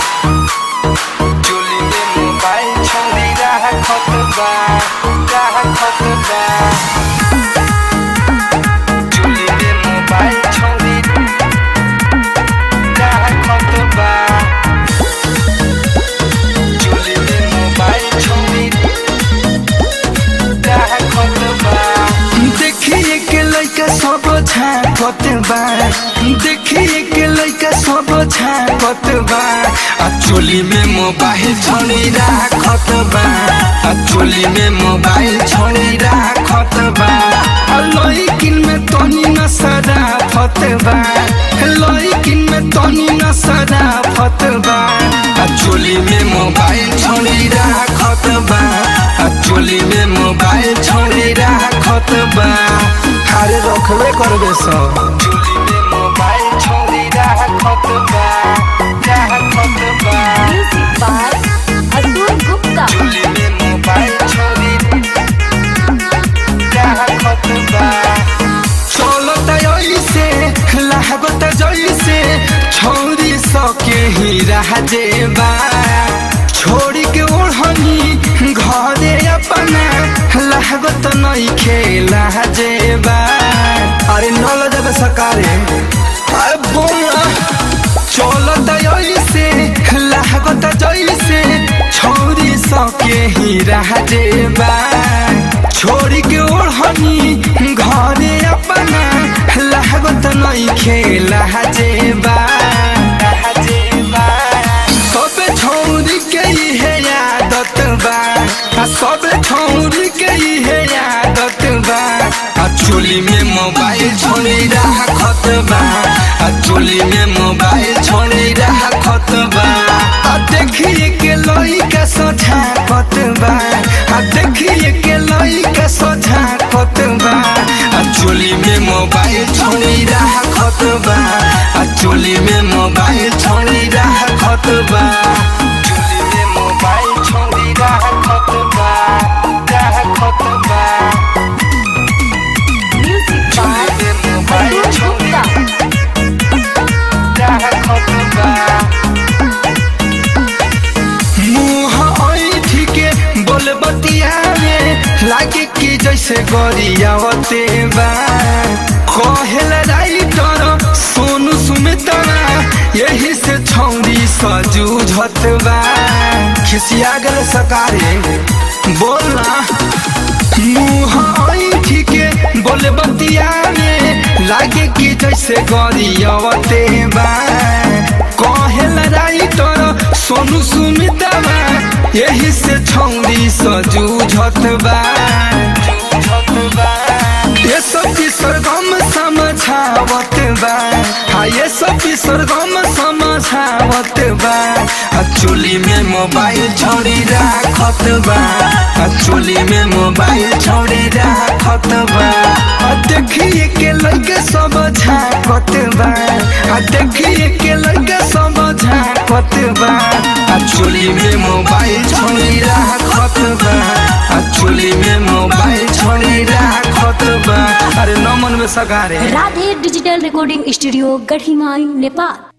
चोली में मोबाइल छोड़ी राखत बा राखत बा चोली में मोबाइल छोड़ी राखत बा चोली में मोबाइल छोड़ी राखत बा देखिए के लइका सब झापत बा देखिए के लइका सब झापत बा आ चोली में मोबाइल छोड़ी राखत बा आ चोली में मोबाइल छोड़ी राखत बा आ लइकिन में तनी न सराफत बा लइकिन में तनी न सराफत बा आ चोली में मोबाइल छोड़ी राखत बा आ चोली में मोबाइल छोड़ी राखत बा अरे रखबे करबे सब चोली में मोबाइल छोड़ी राखत बा राखत बा Music by Atul Gupta. चोली में मोबाइल छोड़ी राखत बा चलत ऐसे लागत जैसे छोड़ी सके ही रह जेबा छोड़ी के ओढ़नी घरे अपना लागत नहीं खेला जेबा अरे नल जब सकारे अरे बोला चलत ऐसे लागत जैसे छोड़ी सके ही रह जेबा छोड़ी के ओढ़नी घरे अपना लागत नहीं खेला जेबा सब छौरी के इहे आदत बा आ सब छौरी के इहे आदत बा आ चोली में मोबाइल छोड़ी राखत बा आ चोली में मोबाइल छोड़ी राखत बा आ देखिए के लइका सझाकत बा आ देखिए के लइका सझाकत बा आ चोली में मोबाइल छोड़ी राखत बा आ चोली में मोबाइल छोड़ी राखत बा चोली में मोबाइल छोड़ी राखत बा राखत बा Music चोली by में मोबाइल Atul छोड़ी Gupta. राखत बा मुँह ऐठी के बोल बतियावे लागे कि जैसे गरियावते बा कहेल राइटर सोनू सुमितरा यही से छौरी सजूझत बा खिसिया गल सकारे बोलना मुँह ऐठी के बोल बतियावे लागे कि जैसे गरियावते बा कहेल राइटर सोनू सुमितवा यही से छौरी सजूझत बा ये सब सरगम समझावत बा हाँ ये सब सरगम समझावत बा आ चोली में मोबाइल छोड़ी राखत बा आ चोली में मोबाइल छोड़ी राखत बा आ देखिए के लगे सब झाकत बा आ देखिए के लगे सब झाकत बा आ चोली में मोबाइल छोड़ी राखत बा आ चोली में मोबाइल छोड़ी राखत बा अरे नमन में सगारे Radhe digital recording studio Gadhimai Nepal